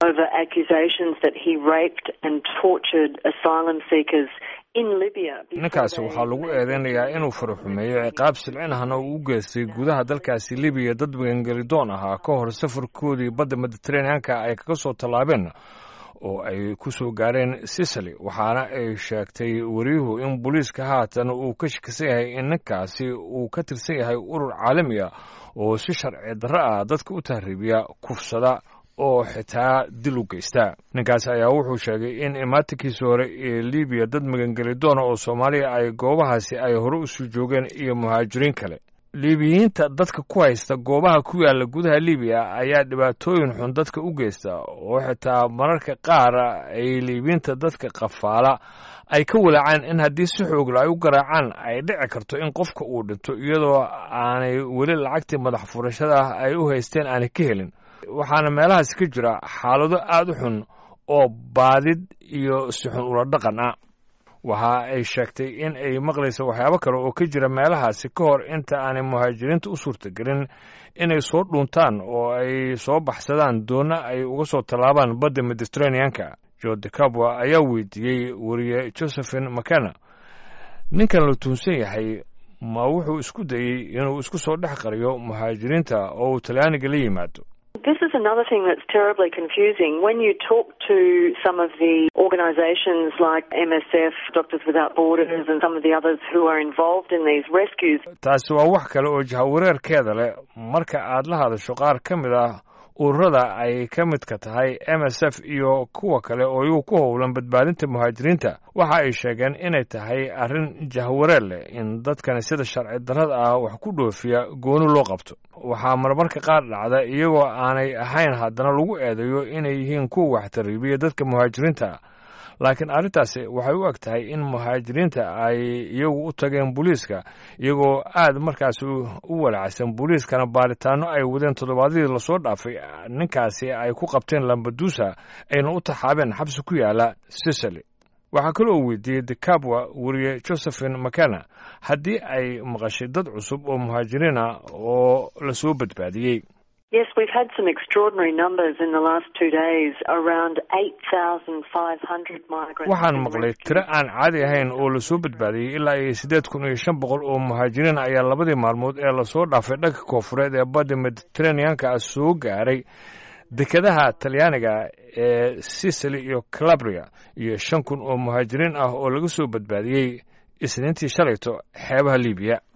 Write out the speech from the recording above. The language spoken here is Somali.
over accusations that he raped and tortured asylum seekers ninkaasi waxaa lagu eedeynayaa inuu faraxumeeyo ciqaab silcinahna uu u geystay gudaha dalkaasi libiya dad magangelidoon ahaa ka hor safarkoodii badda mediteraneanka ay kaga soo tallaabeen oo ay ku soo gaareen sicily waxaana ay sheegtay wariyuhu in booliiska haatan uu ka shakisan yahay in ninkaasi uu ka tirsan yahay urur caalami ah oo si sharci darro ah dadka u tahriibiya kufsada oo xitaa dil u geysta ninkaasi ayaa wuxuu sheegay in imaatinkiisi hore ee libiya dad magangelidoona oo soomaaliya ay goobahaasi ay hore usoo joogeen iyo muhaajiriin kale liibiyiinta dadka ku haysta goobaha ku yaalla gudaha libiya ayaa dhibaatooyin xun dadka u geysta oo xitaa mararka qaar ay liibiyiinta dadka qafaala ay ka walaacaan in haddii si xoogla ay u garaacaan ay dhici karto in qofka uu dhinto iyadoo aanay weli lacagtii madax furashada ah ay u haysteen aanay ka helin waxaana meelahaasi ka jira xaalado aad u xun oo baadid iyo si xun ula dhaqan ah waxa ay sheegtay in ay maqlayso waxyaabo kale oo ka jira meelahaasi ka hor inta aanay muhaajiriinta u suurtagelin inay soo dhuuntaan oo ay soo baxsadaan doonna ay uga soo tallaabaan badda mediteraneanka jorde cabwa ayaa weydiiyey wariye josephine makena ninkan la tuunsan yahay ma wuxuu isku dayey inuu isku soo dhex qariyo muhaajiriinta oo uu talyaaniga la yimaado This is another thing that's terribly confusing. When you talk to some of the organisations like MSF, Doctors Without Borders, and some of the others who are involved in these rescues. taasi waa wax kale oo jahawareerkeeda leh marka aad la hadasho qaar ka mid ah ururada ay ka midka tahay m s f iyo kuwa kale oo iyagu ku howlan badbaadinta muhaajiriinta waxa ay sheegeen inay tahay arrin jahwareer leh in dadkani sida sharci darrada ah wax ku dhoofiya gooni loo qabto waxaa marmarka qaar dhacda iyagoo aanay ahayn haddana lagu eedeeyo inay yihiin kuwa wax tariibiya dadka muhaajiriinta ah laakiin arrintaasi waxay u eg tahay in muhaajiriinta ay iyagu u tageen booliiska iyagoo aad markaasi u walacsan booliiskana baaritaano ay wadeen toddobaadyadii lasoo dhaafay ninkaasi ay ku qabteen lambadusa ayna u taxaabeen xabsi ku yaala sicily waxaa kaloo weydiiyey decabwa weriye josephine makena haddii ay maqashay dad cusub oo muhaajiriin ah oo lasoo badbaadiyey Yes, we've had some extraordinary numbers in the last two days, around 8,500 migrants. waxaan have been maqlay rescued. tiro aan caadi ahayn oo lasoo badbaadiyey ilaa iyo siddeed kun iyo shan boqol oo muhaajiriin ayaa labadii maalmood ee lasoo dhaafay dhanka koofureed ee badda mediteraneanka ah soo gaaray dekedaha talyaaniga ee sicily iyo calabria iyo shan kun oo muhaajiriin ah oo laga soo badbaadiyey isniintii shalayto xeebaha libiya